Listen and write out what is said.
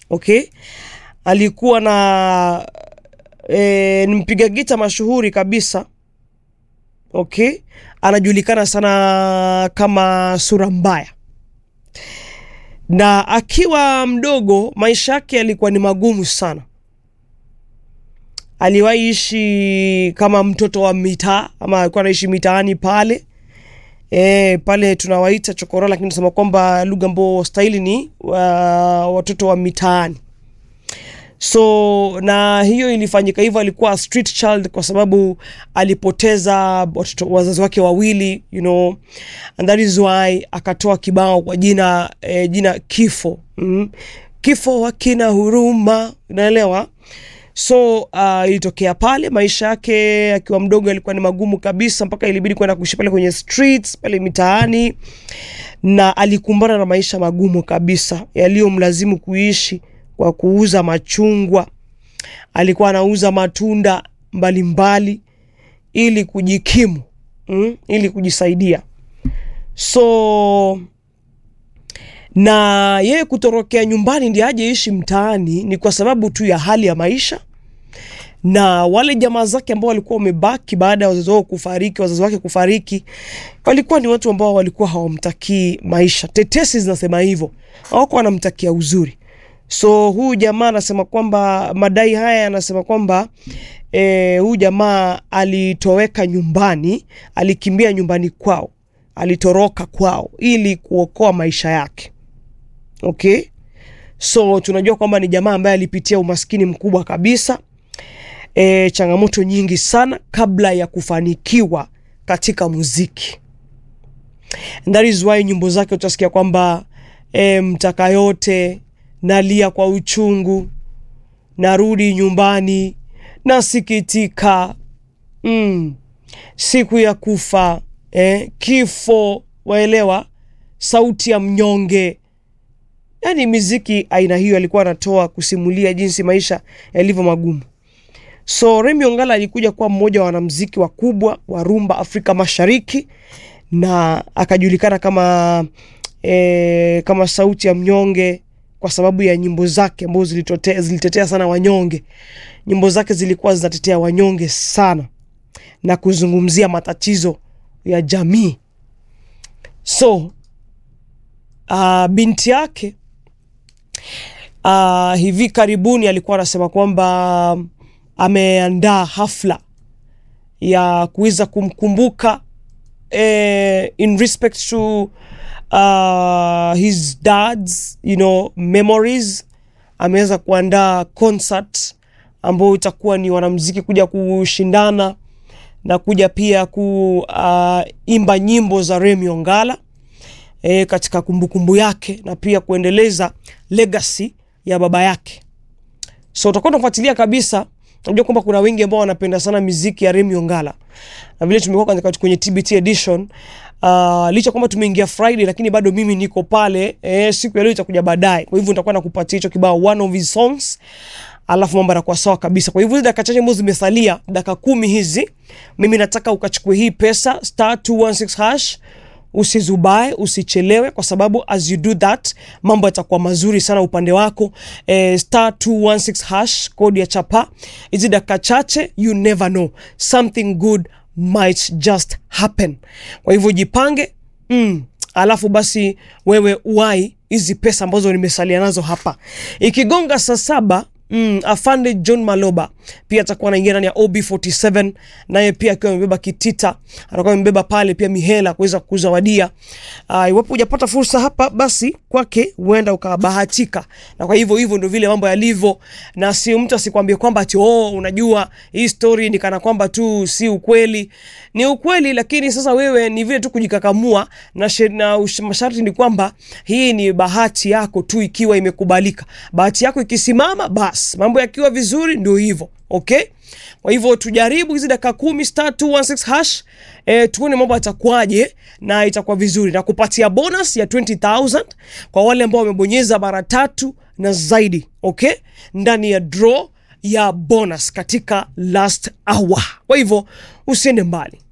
okay alikuwa na e, ni mpiga gita mashuhuri kabisa okay anajulikana sana kama sura mbaya na akiwa mdogo maisha yake yalikuwa ni magumu sana aliwahi ishi kama mtoto wa mitaa ama alikuwa anaishi mitaani pale e, pale tunawaita chokora lakini tunasema kwamba lugha ambao stahili ni wa, watoto wa mitaani so na hiyo ilifanyika hivyo alikuwa a street child kwa sababu alipoteza watoto wazazi wake wawili you know and that is why akatoa kibao kwa jina eh, jina kifo mm. kifo hakina huruma unaelewa so uh, ilitokea pale maisha yake akiwa mdogo alikuwa ni magumu kabisa mpaka ilibidi kwenda kuishi pale kwenye streets pale mitaani na alikumbana na maisha magumu kabisa yaliyomlazimu kuishi kwa kuuza machungwa alikuwa anauza matunda mbalimbali mbali, ili kujikimu mm, ili kujisaidia so na yeye kutorokea nyumbani ndi aje ishi mtaani ni kwa sababu tu ya hali ya maisha na wale jamaa zake ambao walikuwa wamebaki baada ya wazazi wao kufariki wazazi wake kufariki walikuwa ni watu ambao walikuwa hawamtakii maisha tetesi zinasema hivyo hawako wanamtakia uzuri so huyu jamaa anasema kwamba madai haya yanasema kwamba e, huyu jamaa alitoweka nyumbani alikimbia nyumbani kwao alitoroka kwao ili kuokoa maisha yake okay so tunajua kwamba ni jamaa ambaye alipitia umaskini mkubwa kabisa e, changamoto nyingi sana kabla ya kufanikiwa katika muziki And that is why nyimbo zake utasikia kwamba e, mtaka yote nalia kwa uchungu narudi nyumbani nasikitika mm, siku ya kufa eh, kifo waelewa sauti ya mnyonge yaani miziki aina hiyo alikuwa anatoa kusimulia jinsi maisha yalivyo magumu so remi ongala alikuja kuwa mmoja wa wanamziki wakubwa wa rumba afrika mashariki na akajulikana kama e, kama sauti ya mnyonge kwa sababu ya nyimbo zake ambazo zilitetea, zilitetea sana wanyonge nyimbo zake zilikuwa zinatetea wanyonge sana na kuzungumzia matatizo ya jamii so uh, binti yake uh, hivi karibuni alikuwa anasema kwamba ameandaa hafla ya kuweza kumkumbuka eh, in respect to uh, his dad's you know memories ameweza kuandaa concert ambayo itakuwa ni wanamziki kuja kushindana na kuja pia kuimba uh, nyimbo za Remi Ongala e, katika kumbukumbu kumbu yake na pia kuendeleza legacy ya baba yake. So utakuwa unafuatilia kabisa. Unajua kwamba kuna wengi ambao wanapenda sana miziki ya Remi Ongala na vile tumekuwa kwenye TBT edition uh, licha kwamba tumeingia Friday lakini bado mimi niko pale eh, siku ya leo itakuja baadaye. Kwa hivyo nitakuwa nakupatia hicho kibao one of his songs alafu mambo yanakuwa sawa kabisa. Kwa hivyo dakika chache ambazo zimesalia, dakika kumi hizi, mimi nataka ukachukue hii pesa star 216 hash usizubae usichelewe kwa sababu as you do that mambo yatakuwa mazuri sana upande wako eh, star 216 hash kodi ya chapa hizi dakika chache you never know something good might just happen kwa hivyo jipange mm, alafu basi wewe uwai hizi pesa ambazo nimesalia nazo hapa ikigonga saa saba Mm, afande John Maloba pia atakuwa anaingia ndani ya OB47 naye pia akiwa amebeba kitita, atakuwa amebeba pale pia mihela kuweza kuzawadia. Uh, iwapo hujapata fursa hapa, basi kwake huenda ukabahatika, na kwa hivyo hivyo ndio vile mambo yalivyo, na si mtu asikwambie kwamba ati oh, unajua hii story ni kana kwamba tu si ukweli. Ni ukweli, lakini sasa wewe ni vile tu kujikakamua, na, na masharti ni kwamba hii ni bahati yako tu ikiwa imekubalika. Bahati yako ikisimama basi mambo yakiwa vizuri ndio hivyo okay kwa hivyo tujaribu hizi dakika kumi star 216 hash e, tuone mambo yatakuwaje na itakuwa vizuri na kupatia bonus ya 20000 kwa wale ambao wamebonyeza mara tatu na zaidi okay ndani ya draw ya bonus katika last hour kwa hivyo usiende mbali